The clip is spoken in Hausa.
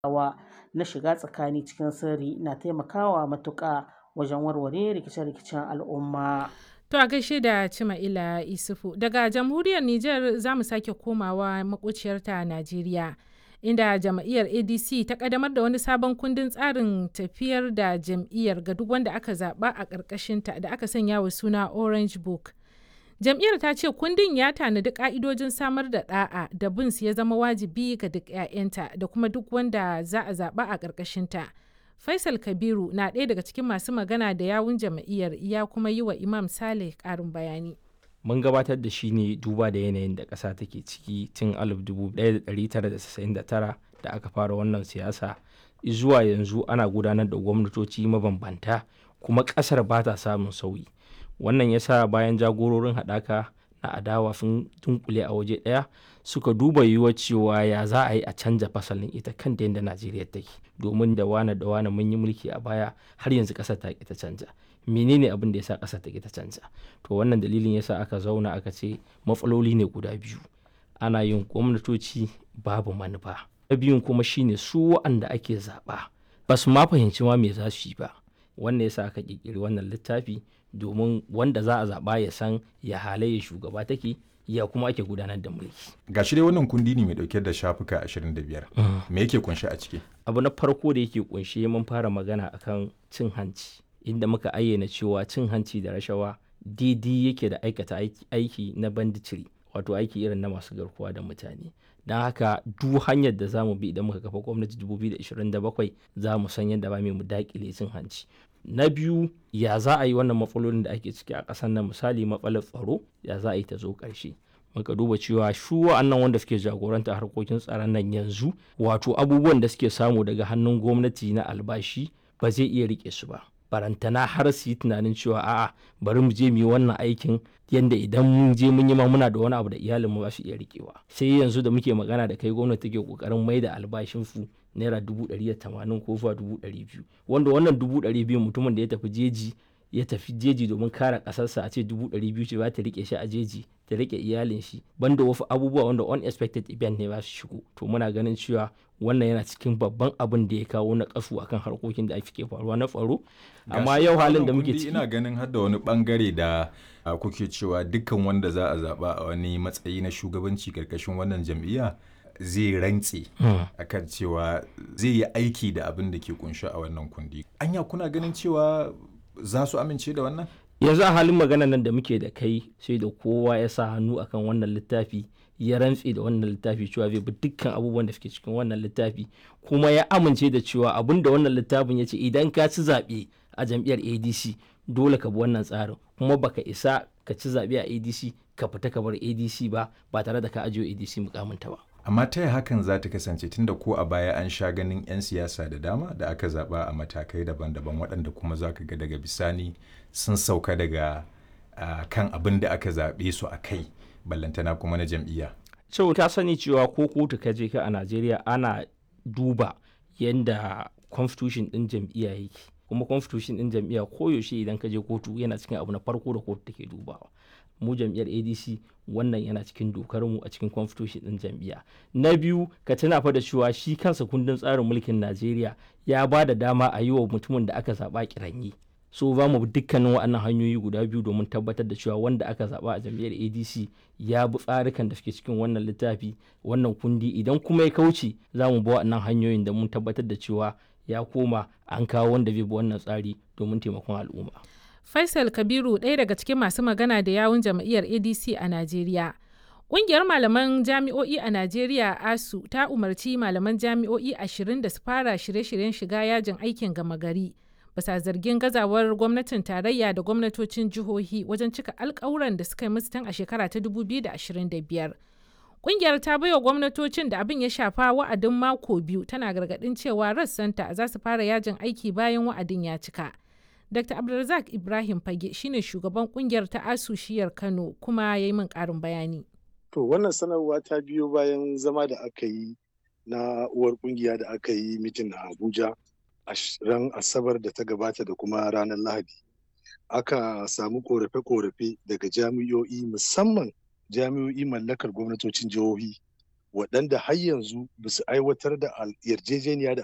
Hawa na shiga tsakani cikin sirri na taimakawa matuƙa wajen warware rikice-rikicen al'umma. To a gaishe da Cima'ila Isufu. Daga jamhuriyar Nijar za mu sake komawa maƙociyarta Najeriya. Inda jam'iyyar ADC ta ƙaddamar da wani sabon kundin tsarin tafiyar da jam'iyyar ga duk wanda aka zaɓa a ƙarƙashinta da aka sanya wa suna Orange Book. Jam'iyyar ta ce kundin ya tanadi ƙa'idojin samar da ɗa'a da bin su ya zama wajibi ga duk 'ya'yanta da kuma duk wanda za a zaɓa a ƙarƙashinta. Faisal Kabiru na ɗaya daga cikin masu magana da yawun jam'iyyar ya kuma yi wa Imam Saleh ƙarin bayani. Mun gabatar da shi ne duba da yanayin da ƙasa take ciki tun 1999 da aka fara wannan siyasa zuwa yanzu ana gudanar da gwamnatoci mabambanta kuma ƙasar ba ta samun sauyi. Wannan ya sa bayan jagororin haɗaka na adawa sun dunkule a waje ɗaya suka duba yiwuwar cewa ya za a yi a canja fasalin ita kanta yadda Najeriya take domin da wane da wane mun yi mulki a baya har yanzu ƙasar ta ƙi ta canja. menene abin da ya sa ƙasar ta ta canza to wannan dalilin yasa aka zauna aka ce matsaloli ne guda biyu ana yin gwamnatoci babu manufa na biyun kuma shine su wa'anda ake zaɓa ba su ma fahimci ma me za su yi ba wannan yasa aka ƙirƙiri wannan littafi domin wanda za a zaɓa ya san ya halayya shugaba take ya kuma ake gudanar da mulki. Ga shi dai wannan kundi ne mai dauke da shafuka 25. Me yake kunshe a ciki? Abu na farko da yake kunshe mun fara magana akan cin hanci. inda muka ayyana cewa cin hanci da rashawa daidai yake da aikata aiki na banditiri wato aiki irin na masu garkuwa da mutane don haka duk hanyar da za mu bi idan muka kafa gwamnati 2027 za mu san yadda ba mu dakile cin hanci na biyu ya za a yi wannan matsalolin da ake ciki a ƙasar nan misali matsalar tsaro ya za a yi ta zo ƙarshe muka duba cewa shu wa'annan wanda suke jagoranta harkokin tsaron nan yanzu wato abubuwan da suke samu daga hannun gwamnati na albashi ba zai iya rike su ba barantana har su yi tunanin cewa a'a bari mu je mu yi wannan aikin yadda idan mun je mun yi ma muna da wani abu da iyalinmu ba su iya rikewa sai yanzu da muke magana da kai gwamnati take kokarin mai da albashin su naira dubu ɗari da tamanin ko zuwa dubu ɗari biyu wanda wannan dubu ɗari biyu mutumin da ya tafi jeji ya tafi jeji domin kare ƙasarsa a ce dubu ɗari biyu ce ba ta rike shi a jeji ta rike iyalin shi banda wasu abubuwa wanda unexpected event ne ba su shigo to muna ganin cewa wannan yana cikin babban abin da ya kawo na kasu akan harkokin da ake faruwa na tsaro amma yau halin da muke ciki ina ganin har da wani bangare da kuke cewa dukkan wanda za a zaba a wani matsayi na shugabanci karkashin wannan jam'iyya zai rantse akan cewa zai yi aiki da abin da ke kunshi a wannan kundi anya kuna ganin cewa za su amince da wannan yanzu a halin magana nan da muke da kai sai da kowa ya sa hannu akan wannan littafi ya rantse da wannan littafi cewa zai bi dukkan abubuwan da suke cikin wannan littafi kuma ya amince da cewa abin da wannan littafin ya ce idan ka ci zaɓe a jam'iyyar adc dole ka bi wannan tsarin kuma baka isa ka ci zaɓe a adc ka fita ka bar adc ba ba tare da ka ajiye adc mukaminta ba amma ta hakan za ta kasance tunda ko a baya an sha ganin 'yan siyasa da dama da aka zaba a matakai daban-daban waɗanda kuma za ka ga daga bisani sun sauka daga uh, kan abin da aka zaɓe su a kai ballantana kuma na jam'iyya. so ta sani cewa ko kotu ka je ka a najeriya ana duba yadda constitution ɗin jam'iyya yake kuma constitution ɗin jam'iyya koyaushe idan ka je kotu yana cikin abu na farko da kotu take dubawa mu jam'iyyar adc wannan yana cikin dokar mu a cikin constitution din jam'iyya na biyu ka tuna fa da cewa shi kansa kundin tsarin mulkin najeriya ya ba da dama a yi wa mutumin da aka zaba kiranyi so za mu bi dukkanin waɗannan hanyoyi guda biyu domin tabbatar da cewa wanda aka zaba a jam'iyyar adc ya bi tsarikan da suke cikin wannan littafi wannan kundi idan kuma ya kauce za mu bi waɗannan hanyoyin da mun tabbatar da cewa ya koma an kawo wanda zai bi wannan tsari domin taimakon al'umma Faisal Kabiru ɗaya daga cikin masu magana da yawun jam'iyyar ADC a Najeriya. Ƙungiyar malaman jami'o'i a Najeriya ASU ta umarci malaman jami'o'i ashirin da su fara shirye-shiryen shiga yajin aikin gama gari. Bisa zargin gazawar gwamnatin tarayya da gwamnatocin jihohi wajen cika alkawuran da suka yi musu tun a shekara ta 2025. Ƙungiyar ta baiwa gwamnatocin da abin ya shafa wa'adin mako biyu tana gargaɗin cewa rassanta za su fara yajin aiki bayan wa'adin ya cika. Dr. Abdulrazak Ibrahim Fage shine shugaban kungiyar ta ASU shiyar Kano kuma ya yi min ƙarin bayani. To wannan sanarwa ta biyo bayan zama da aka yi na uwar kungiya da aka yi mitin a Abuja a ran Asabar da ta gabata da kuma ranar Lahadi. Aka samu korafe-korafe daga jami'o'i musamman jami'o'i mallakar gwamnatocin jihohi waɗanda har yanzu ba su aiwatar da yarjejeniya da